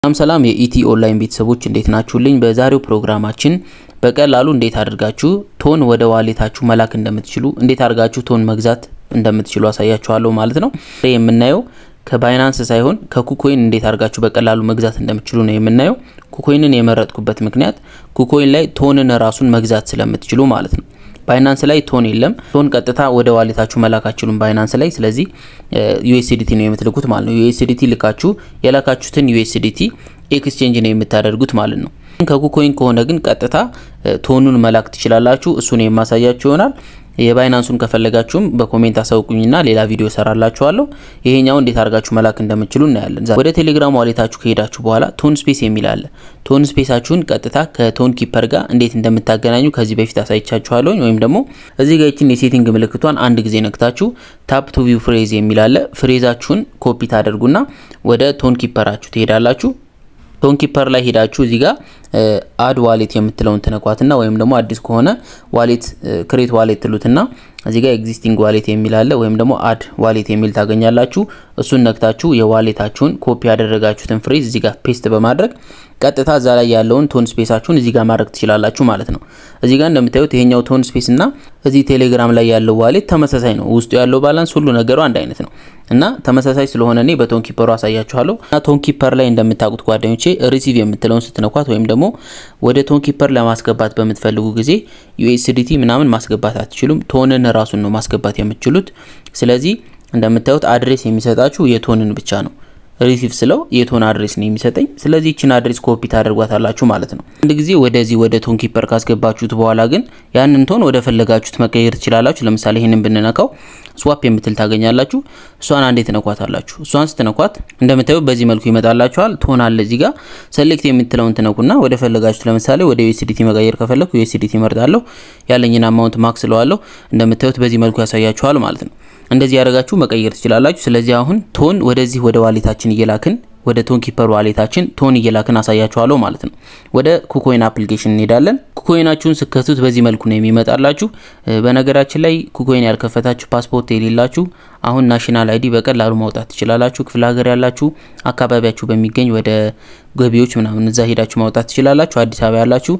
ሰላም ሰላም የኢቲ ኦንላይን ቤተሰቦች እንዴት ናችሁልኝ? በዛሬው ፕሮግራማችን በቀላሉ እንዴት አድርጋችሁ ቶን ወደ ዋሌታችሁ መላክ እንደምትችሉ እንዴት አድርጋችሁ ቶን መግዛት እንደምትችሉ አሳያችኋለሁ ማለት ነው። የምናየው ከባይናንስ ሳይሆን ከኩኮይን እንዴት አድርጋችሁ በቀላሉ መግዛት እንደምትችሉ ነው የምናየው። ኩኮይንን የመረጥኩበት ምክንያት ኩኮይን ላይ ቶንን ራሱን መግዛት ስለምትችሉ ማለት ነው። ባይናንስ ላይ ቶን የለም። ቶን ቀጥታ ወደ ዋሌታችሁ መላክ አትችሉም ባይናንስ ላይ። ስለዚህ ዩኤስዲቲ ነው የምትልኩት ማለት ነው። ዩኤስዲቲ ልካችሁ የላካችሁትን ዩኤስዲቲ ኤክስቼንጅ ነው የምታደርጉት ማለት ነው። ከኩኮይን ከሆነ ግን ቀጥታ ቶኑን መላክ ትችላላችሁ። እሱን የማሳያችሁ ይሆናል። የባይናንሱን ከፈለጋችሁም በኮሜንት አሳውቁኝና ሌላ ቪዲዮ ሰራላችኋለሁ። ይሄኛው እንዴት አድርጋችሁ መላክ እንደምትችሉ እናያለን። ወደ ቴሌግራም ዋሌታችሁ ከሄዳችሁ በኋላ ቶን ስፔስ የሚል አለ። ቶን ስፔሳችሁን ቀጥታ ከቶን ኪፐር ጋር እንዴት እንደምታገናኙ ከዚህ በፊት አሳይቻችኋለሁ። ወይም ደግሞ እዚህ ጋር ይችን የሴቲንግ ምልክቷን አንድ ጊዜ ነክታችሁ ታፕ ቱ ቪው ፍሬዝ የሚል አለ። ፍሬዛችሁን ኮፒ ታደርጉና ወደ ቶን ኪፐራችሁ ትሄዳላችሁ። ቶን ኪፐር ላይ ሄዳችሁ እዚህ ጋር አድ ዋሌት የምትለውን ትነኳትና ወይም ደግሞ አዲስ ከሆነ ዋሌት ክሬት ዋሌት ትሉትና እዚህ ጋር ኤግዚስቲንግ ዋሌት የሚል አለ ወይም ደግሞ አድ ዋሌት የሚል ታገኛላችሁ። እሱን ነክታችሁ የዋሌታችሁን ኮፒ ያደረጋችሁትን ፍሬዝ እዚህ ጋር ፔስት በማድረግ ቀጥታ እዛ ላይ ያለውን ቶን ስፔሳችሁን እዚህ ጋር ማድረግ ትችላላችሁ ማለት ነው። እዚህ ጋር እንደምታዩት ይሄኛው ቶን ስፔስ እና እዚህ ቴሌግራም ላይ ያለው ዋሌት ተመሳሳይ ነው። ውስጡ ያለው ባላንስ ሁሉ ነገሩ አንድ አይነት ነው እና ተመሳሳይ ስለሆነ እኔ በቶን ኪፐሩ አሳያችኋለሁ። እና ቶን ኪፐር ላይ እንደምታውቁት ጓደኞቼ ሪሲቭ የምትለውን ስትነኳት ወይም ደግሞ ወደ ቶን ኪፐር ለማስገባት በምትፈልጉ ጊዜ ዩኤስዲቲ ምናምን ማስገባት አትችሉም። ቶንን ራሱን ነው ማስገባት የምትችሉት። ስለዚህ እንደምታዩት አድሬስ የሚሰጣችሁ የቶንን ብቻ ነው። ሪሲቭ ስለው የቶን አድሬስ ነው የሚሰጠኝ። ስለዚህ ይችን አድሬስ ኮፒ ታደርጓታላችሁ ማለት ነው። አንድ ጊዜ ወደዚህ ወደ ቶን ኪፐር ካስገባችሁት በኋላ ግን ያንን ቶን ወደ ፈለጋችሁት መቀየር ትችላላችሁ። ለምሳሌ ይህንን ብንነካው ስዋፕ የምትል ታገኛላችሁ። እሷን አንዴ ትነኳታላችሁ። እሷን ስትነኳት እንደምታዩት በዚህ መልኩ ይመጣላችኋል። ቶን አለ እዚህ ጋር ሰሌክት የምትለውን ትነኩና ወደ ፈለጋችሁት ለምሳሌ ወደ ዩኤስዲቲ መቀየር ከፈለኩ ዩኤስዲቲ መርጣለሁ። ያለኝን አማውንት ማክስ ለዋለሁ። እንደምታዩት በዚህ መልኩ ያሳያችኋል ማለት ነው። እንደዚህ ያደርጋችሁ መቀየር ትችላላችሁ። ስለዚህ አሁን ቶን ወደዚህ ወደ ዋሌታችን እየላክን ወደ ቶን ኪፐር ዋሌታችን ቶን እየላክን አሳያችኋለሁ ማለት ነው። ወደ ኩኮይን አፕሊኬሽን እንሄዳለን። ኩኮይናችሁን ስከቱት በዚህ መልኩ ነው የሚመጣላችሁ። በነገራችን ላይ ኩኮይን ያልከፈታችሁ ፓስፖርት የሌላችሁ አሁን ናሽናል አይዲ በቀላሉ ማውጣት ትችላላችሁ። ክፍለ ሀገር ያላችሁ አካባቢያችሁ በሚገኝ ወደ ገቢዎች ምናምን እዛ ሄዳችሁ ማውጣት ትችላላችሁ። አዲስ አበባ ያላችሁ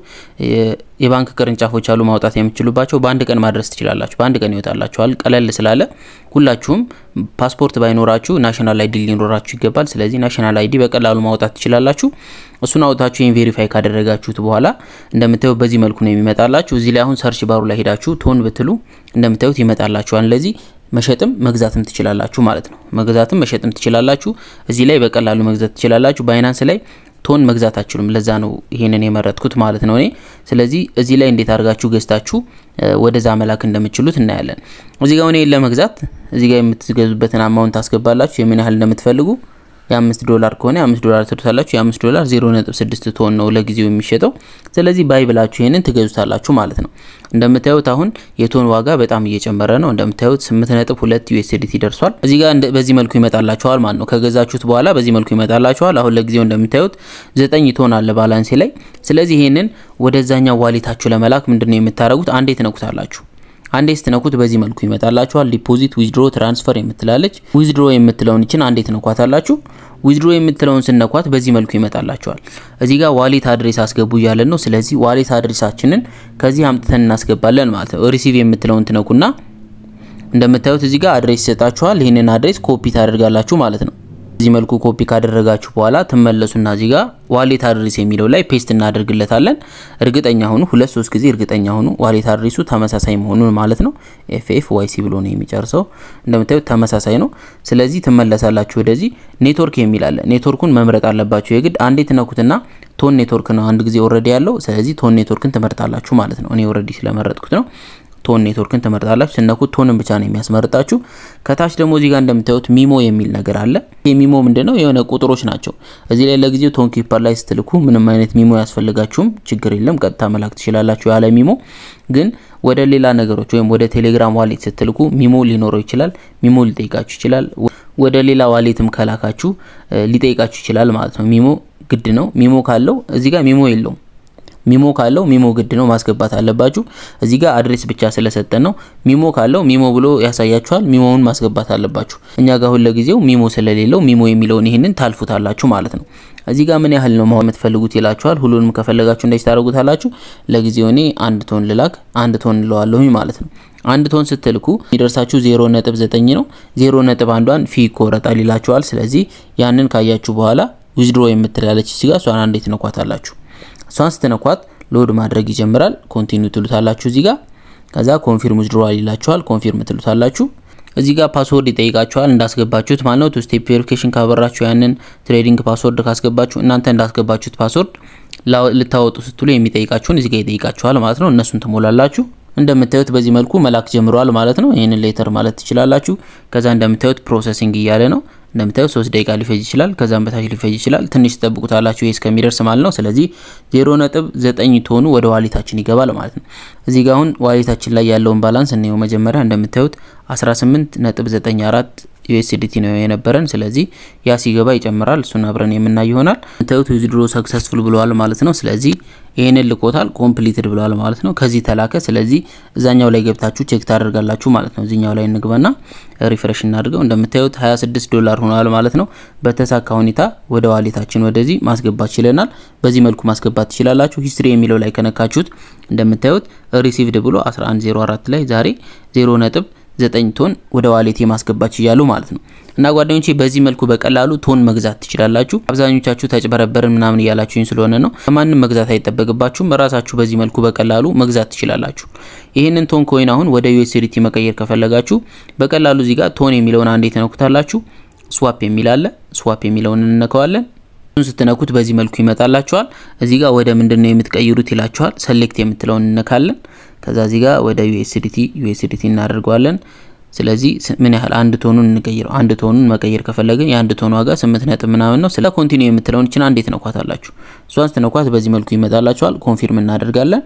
የባንክ ቅርንጫፎች አሉ ማውጣት የምትችሉባቸው። በአንድ ቀን ማድረስ ትችላላችሁ። በአንድ ቀን ይወጣላችኋል። ቀለል ስላለ ሁላችሁም ፓስፖርት ባይኖራችሁ ናሽናል አይዲ ሊኖራችሁ ይገባል። ስለዚህ ናሽናል አይዲ በቀላሉ ማውጣት ትችላላችሁ። እሱን አውጣችሁ ይህን ቬሪፋይ ካደረጋችሁት በኋላ እንደምታዩት በዚህ መልኩ ነው የሚመጣላችሁ። እዚህ ላይ አሁን ሰርች ባሩ ላይ ሄዳችሁ ቶን ብትሉ እንደምታዩት ይመጣላችኋል። ለዚህ መሸጥም መግዛትም ትችላላችሁ ማለት ነው። መግዛትም መሸጥም ትችላላችሁ። እዚህ ላይ በቀላሉ መግዛት ትችላላችሁ። ባይናንስ ላይ ቶን መግዛት አችሉም። ለዛ ነው ይሄንን የመረጥኩት ማለት ነው እኔ። ስለዚህ እዚህ ላይ እንዴት አድርጋችሁ ገዝታችሁ ወደዛ መላክ እንደምትችሉት እናያለን። እዚህ ጋር እኔ ለመግዛት እዚህ ጋር የምትገዙበትን አማውንት ታስገባላችሁ የምን ያህል እንደምትፈልጉ የአምስት ዶላር ከሆነ የአምስት ዶላር ትሉታላችሁ። የአምስት ዶላር ዜሮ ነጥብ ስድስት ቶን ነው ለጊዜው የሚሸጠው። ስለዚህ ባይ ብላችሁ ይሄንን ትገዙታላችሁ ማለት ነው። እንደምታዩት አሁን የቶን ዋጋ በጣም እየጨመረ ነው። እንደምታዩት ስምንት ነጥብ ሁለት ዩኤስዲቲ ደርሷል። እዚህ ጋር በዚህ መልኩ ይመጣላችኋል ማለት ነው። ከገዛችሁት በኋላ በዚህ መልኩ ይመጣላችኋል። አሁን ለጊዜው እንደምታዩት ዘጠኝ ቶን አለ ባላንሴ ላይ። ስለዚህ ይሄንን ወደዛኛው ዋሌታችሁ ለመላክ ምንድነው የምታደርጉት? አንዴ ትነኩታላችሁ አንዴ ስትነኩት በዚህ መልኩ ይመጣላችኋል። ዲፖዚት፣ ዊዝድሮ፣ ትራንስፈር የምትላለች ዊዝድሮ የምትለውን ይችን አንዴ ትነኳታላችሁ። ዊዝድሮ የምትለውን ስነኳት በዚህ መልኩ ይመጣላችኋል። እዚህ ጋር ዋሌት አድሬስ አስገቡ እያለን ነው። ስለዚህ ዋሌት አድሬሳችንን ከዚህ አምጥተን እናስገባለን ማለት ነው። ሪሲቭ የምትለውን ትነኩና እንደምታዩት እዚህ ጋር አድሬስ ይሰጣችኋል። ይህንን አድሬስ ኮፒ ታደርጋላችሁ ማለት ነው። በዚህ መልኩ ኮፒ ካደረጋችሁ በኋላ ትመለሱና እዚህ ጋር ዋሌት አድሬስ የሚለው ላይ ፔስት እናደርግለታለን። እርግጠኛ ሁኑ፣ ሁለት ሶስት ጊዜ እርግጠኛ ሁኑ ዋሌት አድሬሱ ተመሳሳይ መሆኑን ማለት ነው። ኤፍኤፍ ዋይሲ ብሎ ነው የሚጨርሰው። እንደምታዩት ተመሳሳይ ነው። ስለዚህ ትመለሳላችሁ ወደዚህ ኔትወርክ የሚል አለ። ኔትወርኩን መምረጥ አለባችሁ የግድ አንዴ ትነኩትና ቶን ኔትወርክ ነው አንድ ጊዜ ኦልሬዲ ያለው። ስለዚህ ቶን ኔትወርክን ትመርጣላችሁ ማለት ነው። እኔ ኦልሬዲ ስለመረጥኩት ነው። ቶን ኔትወርክን ትመርጣላችሁ። ስነኩት ቶንን ብቻ ነው የሚያስመርጣችሁ። ከታች ደግሞ እዚህ ጋር እንደምታዩት ሚሞ የሚል ነገር አለ። ይህ ሚሞ ምንድነው? የሆነ ቁጥሮች ናቸው። እዚህ ላይ ለጊዜው ቶን ኪፐር ላይ ስትልኩ ምንም አይነት ሚሞ ያስፈልጋችሁም ችግር የለም፣ ቀጥታ መላክ ትችላላችሁ ያለ ሚሞ። ግን ወደ ሌላ ነገሮች ወይም ወደ ቴሌግራም ዋሌት ስትልኩ ሚሞ ሊኖረው ይችላል። ሚሞ ሊጠይቃችሁ ይችላል። ወደ ሌላ ዋሌትም ከላካችሁ ሊጠይቃችሁ ይችላል ማለት ነው። ሚሞ ግድ ነው። ሚሞ ካለው እዚህ ጋር ሚሞ የለውም ሚሞ ካለው ሚሞ ግድ ነው ማስገባት አለባችሁ። እዚህ ጋር አድሬስ ብቻ ስለሰጠን ነው። ሚሞ ካለው ሚሞ ብሎ ያሳያችኋል። ሚሞውን ማስገባት አለባችሁ። እኛ ጋር ሁለ ጊዜው ሚሞ ስለሌለው ሚሞ የሚለውን ይህንን ታልፉታላችሁ ማለት ነው። እዚህ ጋር ምን ያህል ነው ማወቅ የምትፈልጉት ይላችኋል። ሁሉንም ከፈለጋችሁ እንደዚህ ታደርጉታላችሁ። ለጊዜው እኔ አንድ ቶን ልላክ፣ አንድ ቶን እንለዋለሁኝ ማለት ነው። አንድ ቶን ስትልኩ የሚደርሳችሁ ዜሮ ነጥብ ዘጠኝ ነው። ዜሮ ነጥብ አንዷን ፊ ይቆረጣል ይላችኋል። ስለዚህ ያንን ካያችሁ በኋላ ዊዝድሮ የምትላለች ሲጋ እሷን አንዴ ትነኳታላችሁ። እሷን ስትነኳት ሎድ ማድረግ ይጀምራል። ኮንቲኒው ትሉታላችሁ እዚህ ጋር ከዛ ኮንፊርም ዊዝድሮዋል ይላችኋል። ኮንፊርም ትሉታላችሁ። እዚህ ጋር ፓስወርድ ይጠይቃችኋል እንዳስገባችሁት ማለት ነው። ቱ ስቴፕ ቬሪፊኬሽን ካበራችሁ ያንን ትሬዲንግ ፓስወርድ ካስገባችሁ እናንተ እንዳስገባችሁት ፓስወርድ ልታወጡ ስትሉ የሚጠይቃችሁን እዚህ ጋር ይጠይቃችኋል ማለት ነው። እነሱን ትሞላላችሁ። እንደምታዩት በዚህ መልኩ መላክ ጀምረዋል ማለት ነው። ይህንን ሌተር ማለት ትችላላችሁ። ከዛ እንደምታዩት ፕሮሰሲንግ እያለ ነው። እንደምታዩት ሶስት ደቂቃ ሊፈጅ ይችላል። ከዛም በታች ሊፈጅ ይችላል። ትንሽ ትጠብቁታላችሁ ይህ እስከሚደርስ ማለት ነው። ስለዚህ ዜሮ ነጥብ ዘጠኝ ቶኑ ወደ ዋሌታችን ይገባል ማለት ነው። እዚህ ጋር አሁን ዋሌታችን ላይ ያለውን ባላንስ እንየው። መጀመሪያ እንደምታዩት 18 ነጥብ 94 ዩኤስዲቲ ነው የነበረን። ስለዚህ ያ ሲገባ ይጨምራል። እሱን አብረን የምናይ ይሆናል። እንደምታዩት ዊዝድሮ ሰክሰስፉል ብለዋል ማለት ነው። ስለዚህ ይህንን ልኮታል ኮምፕሊትድ ብለዋል ማለት ነው። ከዚህ ተላከ። ስለዚህ እዛኛው ላይ ገብታችሁ ቼክ ታደርጋላችሁ ማለት ነው። እዚኛው ላይ እንግባና ሪፍሬሽ እናድርገው። እንደምታዩት 26 ዶላር ሆኗል ማለት ነው። በተሳካ ሁኔታ ወደ ዋሌታችን ወደዚህ ማስገባት ችለናል። በዚህ መልኩ ማስገባት ትችላላችሁ። ሂስትሪ የሚለው ላይ ከነካችሁት እንደምታዩት ሪሲቭድ ብሎ 1104 ላይ ዛሬ 0 ነጥብ ዘጠኝ ቶን ወደ ዋሌቴ ማስገባት ይችላሉ ማለት ነው። እና ጓደኞቼ በዚህ መልኩ በቀላሉ ቶን መግዛት ትችላላችሁ። አብዛኞቻችሁ ተጭበረበርን ምናምን እያላችሁኝ ስለሆነ ነው። ከማንም መግዛት አይጠበቅባችሁም። ራሳችሁ በዚህ መልኩ በቀላሉ መግዛት ትችላላችሁ። ይህንን ቶን ኮይን አሁን ወደ ዩኤስዲቲ መቀየር ከፈለጋችሁ በቀላሉ እዚህ ጋር ቶን የሚለውን አንዴ ተነኩታላችሁ። ስዋፕ የሚል አለ። ስዋፕ የሚለውን እንነካዋለን። እሱን ስትነኩት በዚህ መልኩ ይመጣላችኋል። እዚህ ጋር ወደ ምንድን ነው የምትቀይሩት ይላችኋል። ሰሌክት የምትለውን እንነካለን። ከዛ እዚህ ጋር ወደ ዩኤስዲቲ ዩኤስዲቲ እናደርገዋለን። ስለዚህ ምን ያህል አንድ ቶኑን እንቀይረው። አንድ ቶኑን መቀየር ከፈለግን የአንድ ቶኑ ዋጋ ስምንት ነጥብ ምናምን ነው። ስለ ኮንቲኒው የምትለውን እችን አንዴ ትነኳታላችሁ። እሷን ስትነኳት በዚህ መልኩ ይመጣላችኋል። ኮንፊርም እናደርጋለን።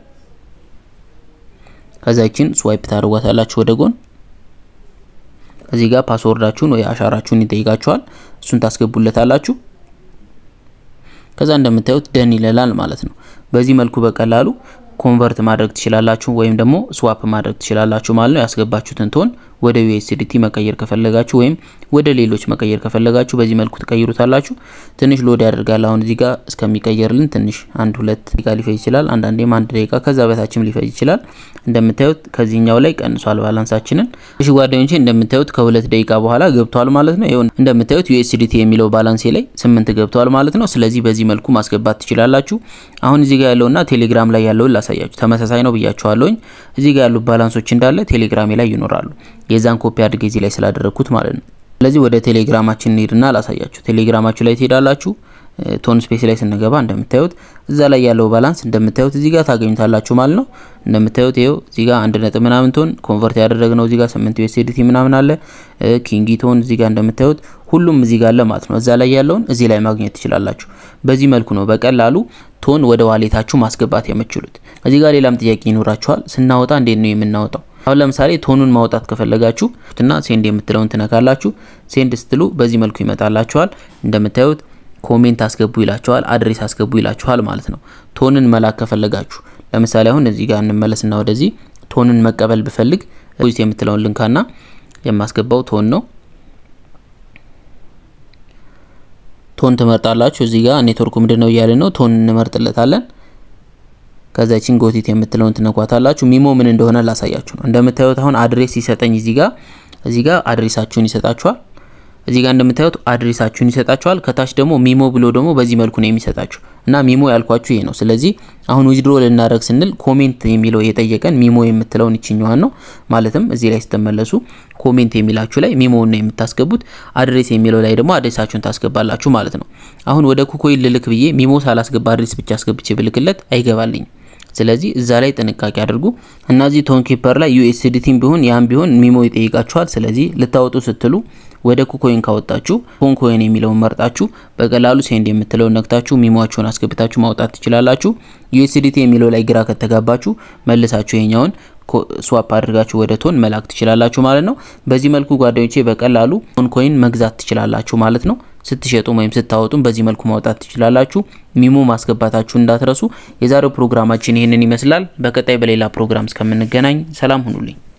ከዛ ይችን ስዋይፕ ታደርጓታላችሁ ወደ ጎን። እዚህ ጋር ፓስወርዳችሁን ወይ አሻራችሁን ይጠይቃችኋል። እሱን ታስገቡለታላችሁ። ከዛ እንደምታዩት ደን ይለላል ማለት ነው። በዚህ መልኩ በቀላሉ ኮንቨርት ማድረግ ትችላላችሁ ወይም ደግሞ ስዋፕ ማድረግ ትችላላችሁ ማለት ነው። ያስገባችሁትን ቶን ወደ ዩኤስዲቲ መቀየር ከፈለጋችሁ ወይም ወደ ሌሎች መቀየር ከፈለጋችሁ በዚህ መልኩ ትቀይሩታላችሁ። ትንሽ ሎድ ያደርጋል። አሁን እዚህ ጋር እስከሚቀየርልን ትንሽ አንድ ሁለት ደቂቃ ሊፈጅ ይችላል። አንዳንዴም አንድ ደቂቃ ከዛ በታችም ሊፈጅ ይችላል። እንደምታዩት ከዚህኛው ላይ ቀንሷል ባላንሳችንን። እሺ ጓደኞቼ እንደምታዩት ከሁለት ደቂቃ በኋላ ገብቷል ማለት ነው። ይኸው እንደምታዩት ዩኤስዲቲ የሚለው ባላንሴ ላይ ስምንት ገብቷል ማለት ነው። ስለዚህ በዚህ መልኩ ማስገባት ትችላላችሁ። አሁን እዚህ ጋር ያለውና ቴሌግራም ላይ ያለውን ላሳያችሁ። ተመሳሳይ ነው ብያችኋለሁኝ። እዚህ ጋር ያሉት ባላንሶች እንዳለ ቴሌግራሜ ላይ ይኖራሉ። የዛን ኮፒ አድርጌ እዚህ ላይ ስላደረግኩት ማለት ነው። ስለዚህ ወደ ቴሌግራማችን እንሄድና ላሳያችሁ። ቴሌግራማችሁ ላይ ትሄዳላችሁ። ቶን ስፔስ ላይ ስንገባ እንደምታዩት እዛ ላይ ያለው ባላንስ እንደምታዩት እዚህ ጋር ታገኙታላችሁ ማለት ነው። እንደምታዩት ይኸው እዚህ ጋር አንድ ነጥብ ምናምን ቶን ኮንቨርት ያደረግነው እዚህ ጋር ስምንት ዩኤስዲቲ ምናምን አለ። ኪንጊ ቶን እዚህ ጋር እንደምታዩት ሁሉም እዚህ ጋር አለ ማለት ነው። እዛ ላይ ያለውን እዚህ ላይ ማግኘት ትችላላችሁ። በዚህ መልኩ ነው በቀላሉ ቶን ወደ ዋሌታችሁ ማስገባት የምትችሉት። እዚህ ጋር ሌላም ጥያቄ ይኖራችኋል። ስናወጣ እንዴት ነው የምናወጣው? አሁን ለምሳሌ ቶኑን ማውጣት ከፈለጋችሁ እና ሴንድ የምትለውን ትነካላችሁ። ሴንድ ስትሉ በዚህ መልኩ ይመጣላችኋል። እንደምታዩት ኮሜንት አስገቡ ይላችኋል፣ አድሬስ አስገቡ ይላችኋል ማለት ነው። ቶንን መላክ ከፈለጋችሁ ለምሳሌ አሁን እዚህ ጋር እንመለስና ወደዚህ ቶንን መቀበል ብፈልግ ፖዚት የምትለውን ልንካና የማስገባው ቶን ነው። ቶን ትመርጣላችሁ። እዚህ ጋር ኔትወርኩ ምንድን ነው እያለ ነው። ቶን እንመርጥለታለን። ከዛችን ጎቲት የምትለውን ትነኳታላችሁ። ሚሞ ምን እንደሆነ ላሳያችሁ ነው። እንደምታዩት አሁን አድሬስ ሲሰጠኝ እዚህ ጋር እዚህ ጋር አድሬሳችሁን ይሰጣችኋል። እዚህ ጋር እንደምታዩት አድሬሳችሁን ይሰጣችኋል። ከታች ደግሞ ሚሞ ብሎ ደግሞ በዚህ መልኩ ነው የሚሰጣችሁ እና ሚሞ ያልኳችሁ ይሄ ነው። ስለዚህ አሁን ዊዝድሮ ልናደርግ ስንል ኮሜንት የሚለው የጠየቀን ሚሞ የምትለውን ይችኛዋን ነው። ማለትም እዚህ ላይ ስትመለሱ ኮሜንት የሚላችሁ ላይ ሚሞውን ነው የምታስገቡት። አድሬስ የሚለው ላይ ደግሞ አድሬሳችሁን ታስገባላችሁ ማለት ነው። አሁን ወደ ኩኮይን ልልክ ብዬ ሚሞ ሳላስገባ አድሬስ ብቻ አስገብቼ ብልክለት አይገባልኝም። ስለዚህ እዛ ላይ ጥንቃቄ አድርጉ እና እዚህ ቶን ኪፐር ላይ ዩኤስዲቲም ቢሆን ያም ቢሆን ሚሞ ይጠይቃችኋል። ስለዚህ ልታወጡ ስትሉ ወደ ኩኮይን ካወጣችሁ ቶን ኮይን የሚለውን መርጣችሁ በቀላሉ ሴንድ የምትለውን ነክታችሁ ሚሞአችሁን አስገብታችሁ ማውጣት ትችላላችሁ። ዩኤስዲቲ የሚለው ላይ ግራ ከተጋባችሁ መልሳችሁ ይሄኛውን ስዋፕ አድርጋችሁ ወደ ቶን መላክ ትችላላችሁ ማለት ነው። በዚህ መልኩ ጓደኞቼ በቀላሉ ቶን ኮይን መግዛት ትችላላችሁ ማለት ነው። ስትሸጡም ወይም ስታወጡም በዚህ መልኩ ማውጣት ትችላላችሁ። ሚሞ ማስገባታችሁ እንዳትረሱ። የዛሬው ፕሮግራማችን ይህንን ይመስላል። በቀጣይ በሌላ ፕሮግራም እስከምንገናኝ ሰላም ሁኑልኝ።